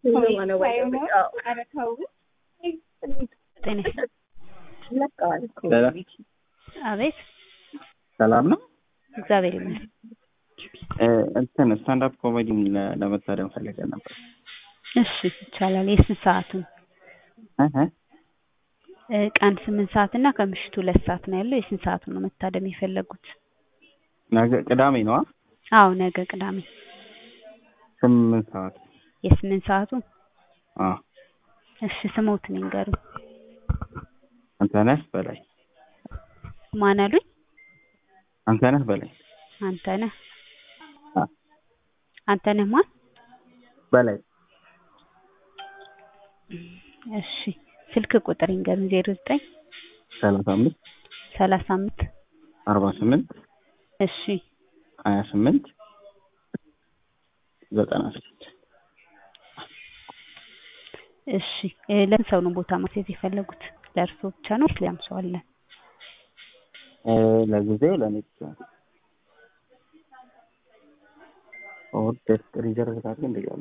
አቤት ሰላም ነው። እግዚአብሔር ይመስገን። እንትን ስታንዳፕ ኮሜዲ ለመታደም ፈልገን ነበር። እሺ ይቻላል። የስንት ሰዓቱን? እህ ቀን ስምንት ሰዓት እና ከምሽቱ ሁለት ሰዓት ነው ያለው። የስንት ሰዓቱን ነው መታደም የፈለጉት? ነገ ቅዳሜ ነዋ። አዎ ነገ ቅዳሜ ስምንት ሰዓት የስምንት ሰዓቱ። አዎ እሺ ስሞትን ይንገሩኝ። አንተነህ በላይ ማን አሉኝ? አንተነህ በላይ አንተነህ አ አንተነህ ማን? በላይ እሺ ስልክ ቁጥር ይንገሩኝ። ዜሮ ዘጠኝ ሰላሳ አምስት ሰላሳ አምስት አርባ ስምንት እሺ ሀያ ስምንት ዘጠና ስድስት እሺ ለምን ሰው ነው ቦታ ማስያዝ የፈለጉት? ለእርስዎ ብቻ ነው ወይስ ሌላም ሰው አለ? ለጊዜው ለእኔ ብቻ ነው። ኦርደር ሪዘርቭ ካለ እንደዚያ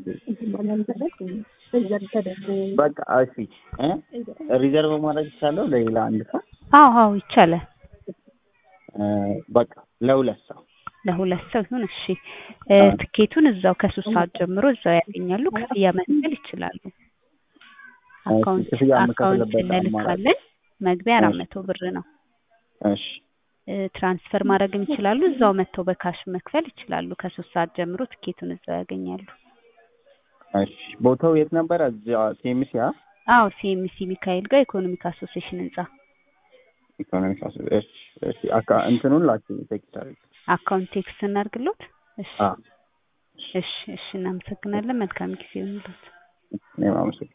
በቃ እሺ እ ሪዘርቭ ማድረግ ይቻላል ለሌላ አንድ ሰው? አዎ አዎ ይቻላል። በቃ ለሁለት ሰው ለሁለት ሰው ይሁን። እሺ ትኬቱን እዛው ከሶስት ሰዓት ጀምሮ እዛው ያገኛሉ። ክፍያ መክፈል ይችላሉ። አካውንት ክፍያ አካውንት የምከፍልበት አማራጭ እንልካለን። መግቢያ አራት እሺ። መቶ ብር ነው። እሺ ትራንስፈር ማድረግም ይችላሉ። እዛው መጥተው በካሽ መክፈል ይችላሉ። ከሶስት ሰዓት ጀምሮ ትኬቱን እዛው ያገኛሉ። እሺ ቦታው የት ነበረ? እዚያ ሴሚሲ አ አዎ ሲኤምሲ ሚካኤል ጋር ኢኮኖሚክ አሶሲዬሽን ህንጻ ኢኮኖሚክ አሶ እሺ እሺ አካ እንትኑን ላኪ ሴክሬታሪ አካውንት ቴክስት እናድርግሎት። እሺ አ እሺ እሺ እናመሰግናለን። መልካም ጊዜ ይሁንልዎት። እኔም አመሰግናለሁ።